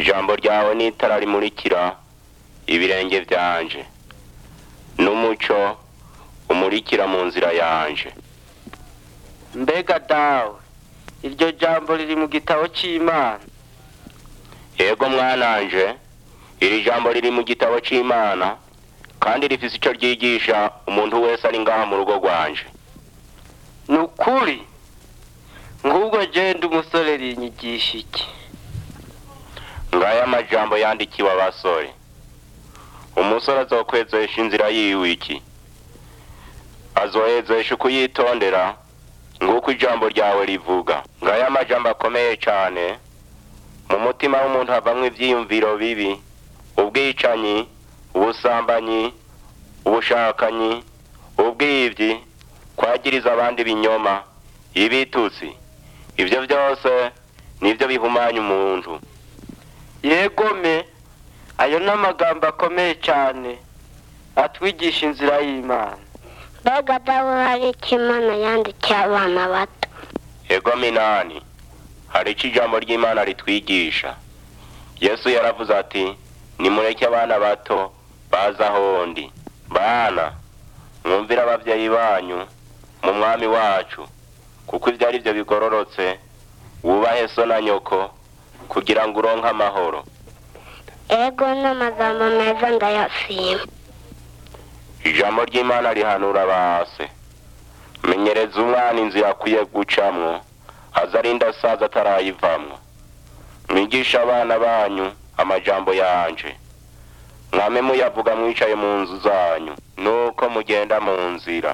ijambo ryawe ni itara rimurikira ibirenge byanje n'umuco umurikira mu nzira yanje mbega dawe iryo jambo riri mu gitabo cy'imana yego mwananje iri jambo riri mu gitabo c'imana kandi rifise ico ryigisha umuntu wese ari ngaha mu rugo rwanje ni ukuri ngubwo genda umusore rinyigisha iki ngaya amajambo yandikiwe abasore umusore azokwezesha inzira yiwe iki azohezesha ukuyitondera nguko ijambo ryawe rivuga ngaya amajambo akomeye cane mu mutima w'umuntu havamwo ivyiyumviro bibi ubwicanyi ubusambanyi ubushakanyi ubwivyi kwagiriza abandi binyoma ibitutsi ivyo vyose nivyo bihumanya umuntu yegome ayo ni amagambo akomeye cyane atwigisha inzira y'imana mbega dawe hari icyo imana yandikiye abana bato ego minani hari ico ijambo ry'imana ritwigisha yesu yaravuze ati nimureke abana bato baza ahondi bana mwumvire abavyeyi banyu mu mwami wacu kuko ivyo ari vyo bigororotse wubahe so na nyoko kugira ngo uronke amahoro ego n'amagambo meza ndayashima ijambo ry'imana rihanura base menyereza umwana inzira akwiye gucamwo aza arinda asaza atarayivamwo mwigisha abana banyu amajambo yanje mwame muyavuga mwicaye mu nzu zanyu nuko mugenda mu nzira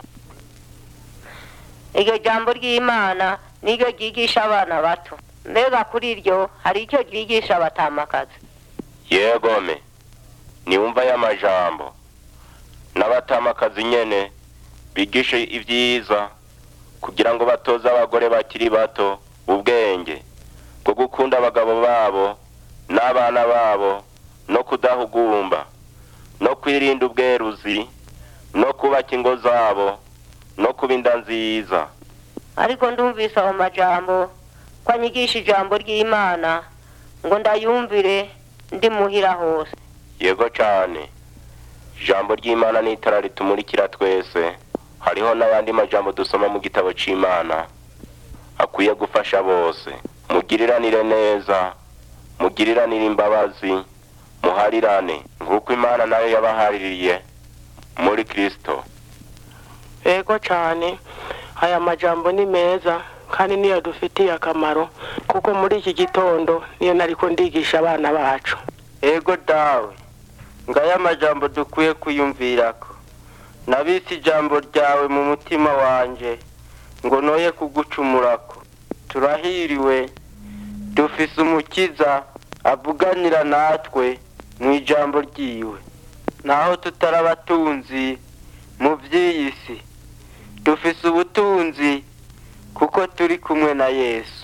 iryo jambo ry'imana niryo ryigisha abana bato mbega kuri iryo hari icyo ryigisha abatamakazi yegome niwumva aya majambo n'abatamakazi nyene bigishe ivyiza kugira ngo batoze abagore bakiri bato ubwenge bwo gukunda abagabo babo n'abana babo no kudahugumba no kwirinda ubweruzi no kubaka ingo zabo no kuba inda nziza ariko ndumvise ayo majambo ko anyigisha ijambo ry'imana ngo ndayumvire ndi muhira hose yego cane ijambo ry'imana ni itara ritumurikira twese hariho n'abandi majambo dusoma mu gitabo c'imana akwiye gufasha bose mugiriranire neza mugiriranire imbabazi muharirane nk'uko imana nayo yabahaririye muri kristo ego cyane aya majambo ni meza kandi niyo dufitiye akamaro kuko muri iki gitondo niyo nariko ndigisha abana bacu ego dawe ngaya amajambo dukwiye kwiyumvirako nabise ijambo ryawe mu mutima wanje ngo noye kugucumurako turahiriwe dufise umukiza avuganira natwe mu ijambo ryiwe naho tutari abatunzi mu by'iyi si dufise ubutunzi kuko turi kumwe na yesu